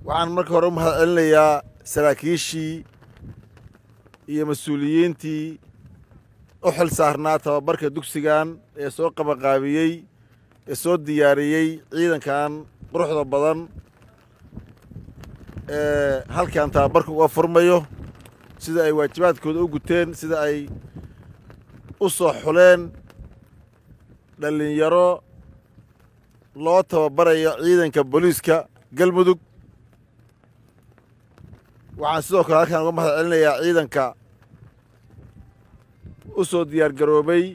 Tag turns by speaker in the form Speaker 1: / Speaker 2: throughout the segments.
Speaker 1: waxaan marka hore u mahad celinayaa saraakiishii iyo mas-uuliyiintii u xil saarnaa tababarka dugsigan ee soo qabanqaabiyey ee soo diyaariyey ciidankan quruxda badan ee halkan tababarka uga furmayo sida ay waajibaadkooda u guteen sida ay u soo xuleen dhallinyaro loo tababarayo ciidanka booliiska galmudug waxaan sidoo kale halkaan uga mahad celinayaa ciidanka u soo diyaar garoobay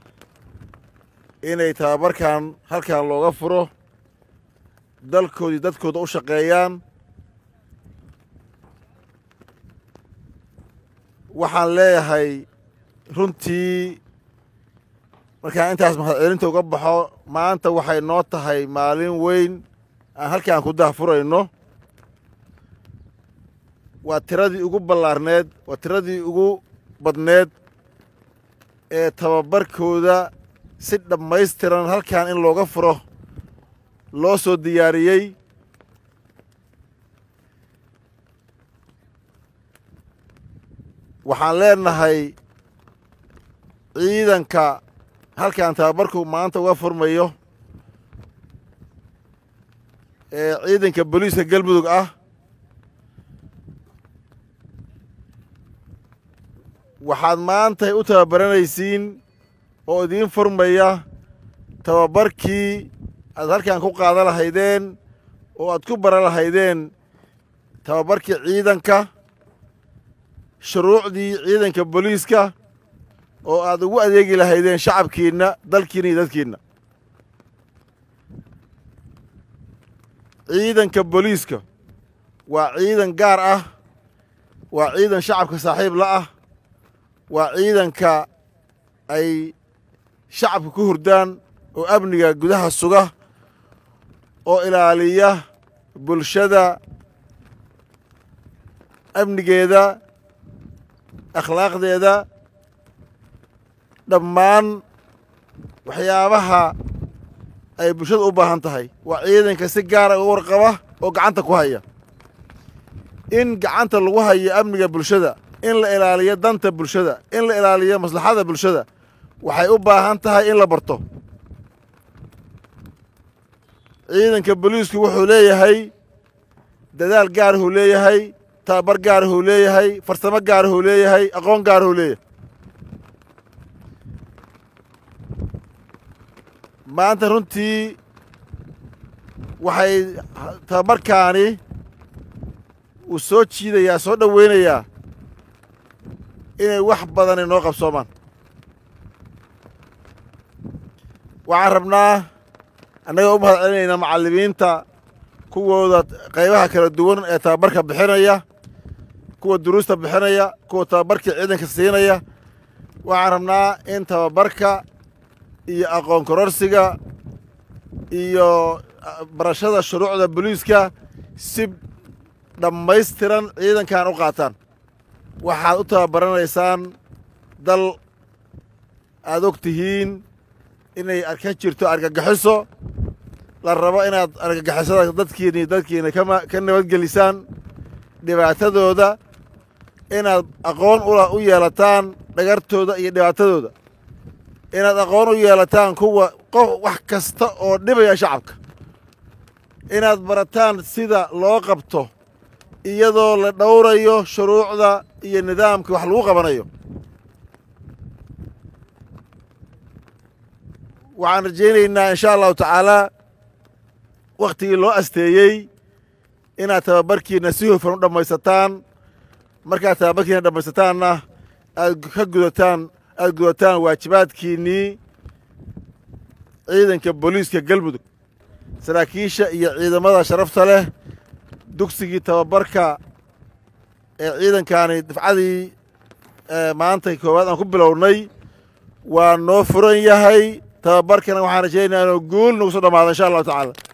Speaker 1: inay tababarkan halkan looga furo dalkoodii dadkooda u shaqeeyaan waxaan leeyahay runtii markaan intaas mahad celinta uga baxo maanta waxay noo tahay maalin weyn aan halkaan ku dahfurayno waa tiradii ugu ballaarneed waa tiradii ugu badneed ee tababarkooda si dhammaystiran halkan in looga furo loo soo diyaariyey waxaan leenahay ciidanka halkan tababarku maanta uga furmayo ee ciidanka booliiska galmudug ah waxaad maantay u tababaranaysiin oo idiin furmaya tababarkii aad halkan ku qaadan lahaydeen oo aad ku baran lahaydeen tababarkii ciidanka shuruucdii ciidanka booliiska oo aad ugu adeegi lahaydeen shacabkiinna dalkiinna iyo dadkiinna ciidanka booliiska waa ciidan gaar ah waa ciidan shacabka saaxiib la ah waa ciidanka ay shacabka ku hurdaan oo amniga gudaha suga oo ilaaliya bulshada amnigeeda akhlaaqdeeda dhammaan waxyaabaha ay bulshada u baahan tahay waa ciidanka si gaara uga warqaba oo gacanta ku haya in gacanta lagu hayo amniga bulshada in la ilaaliyo danta bulshada in la ilaaliyo maslaxada bulshada waxay u baahan tahay in la barto ciidanka booliisku wuxuu leeyahay dadaal gaarahuu leeyahay tababar gaarahuu leeyahay farsamo gaarahuu leeyahay aqoon gaarahuu leeyahay maanta runtii waxay tababarkaani uu soo jiidayaa soo dhoweynayaa inay wax badan inoo qabsoomaan waxaan rabnaa annagoo u mahad celinaynaa macallimiinta kuwooda qaybaha kala duwan ee tababarka bixinaya kuwa duruusta bixinaya kuwa tababarkii ciidanka siinaya waxaan rabnaa in tababarka iyo aqoon kororsiga iyo barashada shuruucda booliiska si dhammaystiran ciidankan u qaataan waxaad u tababaranaysaan dal aad og tihiin inay ka jirto argagixiso la rabo inaad argagixisada dadkiina iyo dadkiina ka nabadgelisaan dhibaatadooda inaad aqoon u yeelataan dhagartooda iyo dhibaatadooda inaad aqoon u yeelataan kuwa qof wax kasta oo dhibaya shacabka inaad barataan sida loo qabto iyadoo la dhowrayo shuruucda iyo nidaamka wax lagu qabanayo waxaan rajaynaynaa insha allahu tacaalaa wakhtigii loo asteeyey inaad tababarkiina si hufan u dhammaysataan markaad tababarkiina dhammaysataanna aad ka gudataan aad gudataan waajibaadkiinnii ciidanka booliiska galmudug saraakiisha iyo ciidamada sharafta leh dugsigii tababarka ee ciidankaani dafcadii maanta koowaad aan ku bilownay waa noo furan yahay tababarkana waxaan rajaynayaa inuu guul nagu soo dhamaado insha allahu tacaala